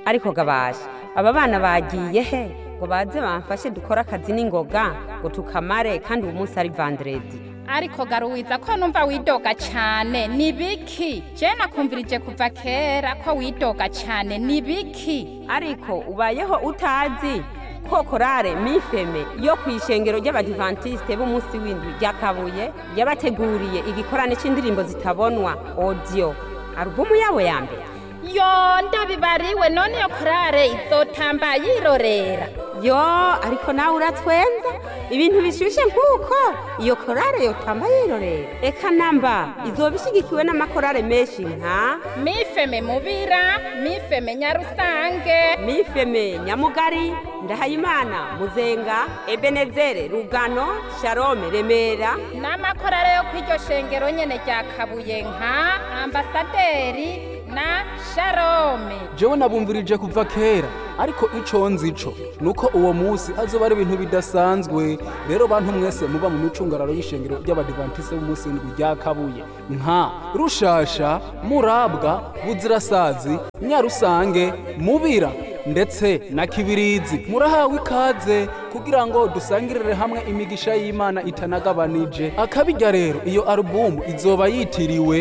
ariko gabasha aba bana bagiye he ngo baze bamfashe dukore akazi n'ingoga ngo tukamare kandi uwo munsi ari vandredi ariko garuwiza ko numva widoga cyane ni biki je nakumvirije kuva kera ko widoga cyane ni biki ariko ubayeho utazi ko korale mifeme yo ku ishengero ry'abadivantisite b'umunsi w'indwi rya kabuye yabateguriye igikorane c'indirimbo zitabonwa audio alubumu yabo ya mbere yo ndabibariwe none iyo korale izotamba yirorera yo ariko nawe uratwenza ibintu bishushe nk'uko iyo korale yotamba yirorera eka namba izoba ishyigikiwe n'amakorale menshi nka mifeme mubira mifeme nyarusange mifeme nyamugari ndahayimana muzenga ebenezere rugano sharome remera n'amakorale yo kw'iryo shengero nyene rya kabuye nka ambasaderi na sharome jewe nabumvirije kuva kera ariko ico nzico nuko uwo musi azoba ari ibintu bidasanzwe rero bantu mwese muba mu micungararo y'ishengero ry'abadivantise b'umunsi w'indwi rya kabuye nka rushasha murabwa buzirasazi nyarusange mubira ndetse na kibirizi murahawe ikaze kugira ngo dusangirire hamwe imigisha y'imana itanagabanije akabijya rero iyo alubumu izoba yitiriwe